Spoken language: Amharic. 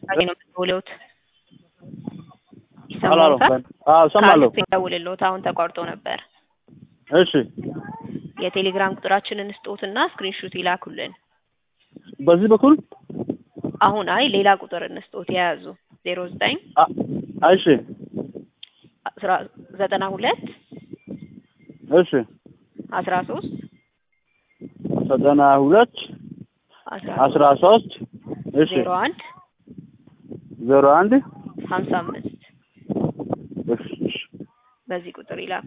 አይ ነው የምትውሉት? አላሎ ይሰማዎታል? አዎ ሰማለሁ። ካሉት ደውልልዎት። አሁን ተቋርጦ ነበር። እሺ የቴሌግራም ቁጥራችንን ስጦትና ስክሪንሹት ይላኩልን። በዚህ በኩል አሁን አይ ሌላ ቁጥር እንስጦት የያዙ ዜሮ ዘጠኝ አ- እሺ አስራ ዘጠና ሁለት እሺ አስራ ሶስት ዘጠና ሁለት አስራ አስራ ሶስት እሺ ዜሮ አንድ ዜሮ አንድ ሀምሳ አምስት እሺ እሺ በዚህ ቁጥር ይላኩ።